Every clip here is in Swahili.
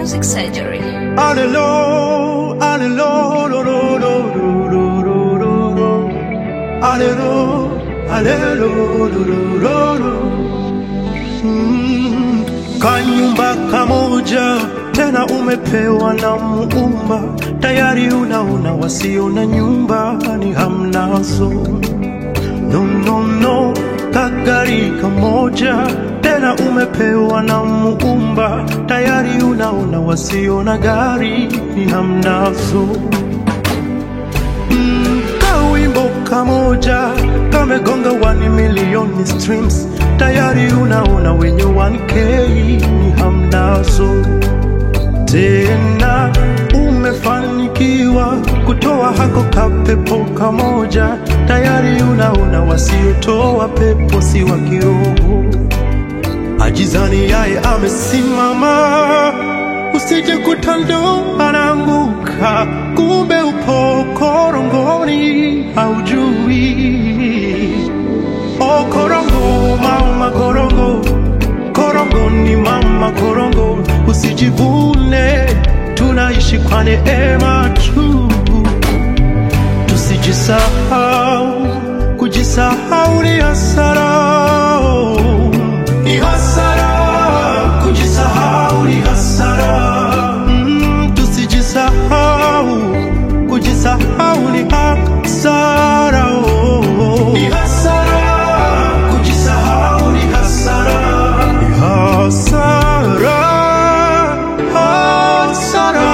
Music Surgery. Alelo, alelo, lo, lo, lo, lo, lo, lo, lo. Alelo, alelo, lo, lo, lo, lo. Mm, Kanyumba kamoja tena umepewa na Muumba, tayari unaona wasio na nyumba ni hamnazo. No, no, no, kagari kamoja tena umepewa na Muumba, tayari unaona wasio na gari ni hamnazo. Mm, kawimbo kamoja kamegonga 1 milioni streams, tayari unaona wenye 1k ni hamnazo tena umefanikiwa kutoa hako kapepo kamoja, tayari unaona wasiotoa pepo si wa kiroho. Ajizani yaye amesimama, usije kutando anaanguka, kumbe upo korongoni haujui. O korongo, mama korongo, korongo ni mama korongo, usijivune, tunaishi kwa neema tu, tusijisahau, kujisahau ni hasara, ni hasara, kujisahau ni hasara, mm, tusijisahau, kujisahau ni hasara, ni hasara, kujisahau ni hasara, ni hasara, hasara,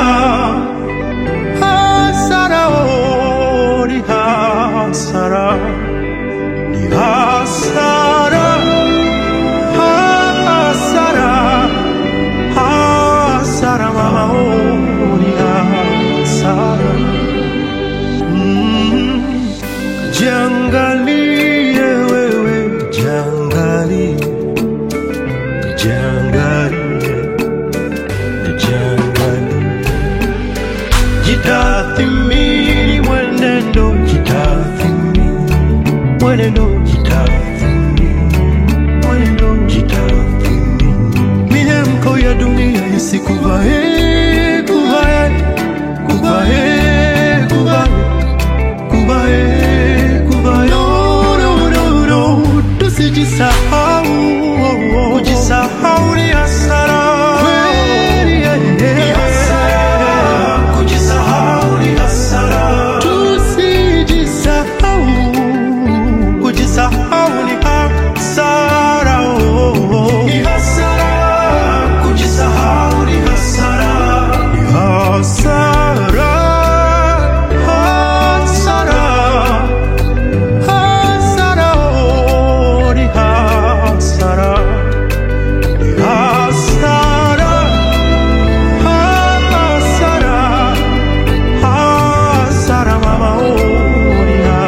hasara, oh, ni hasara, ni hasara, hasara, hasara, mama, oh, ni hasara. Mm. Jiangalie wewe, jiangalie, jiangalie, jiangalie, jitathimini mwenendo, jitathimini mwenendo, jitathimini mwenendo, jitathimini. Mihemko ya dunia isikuvae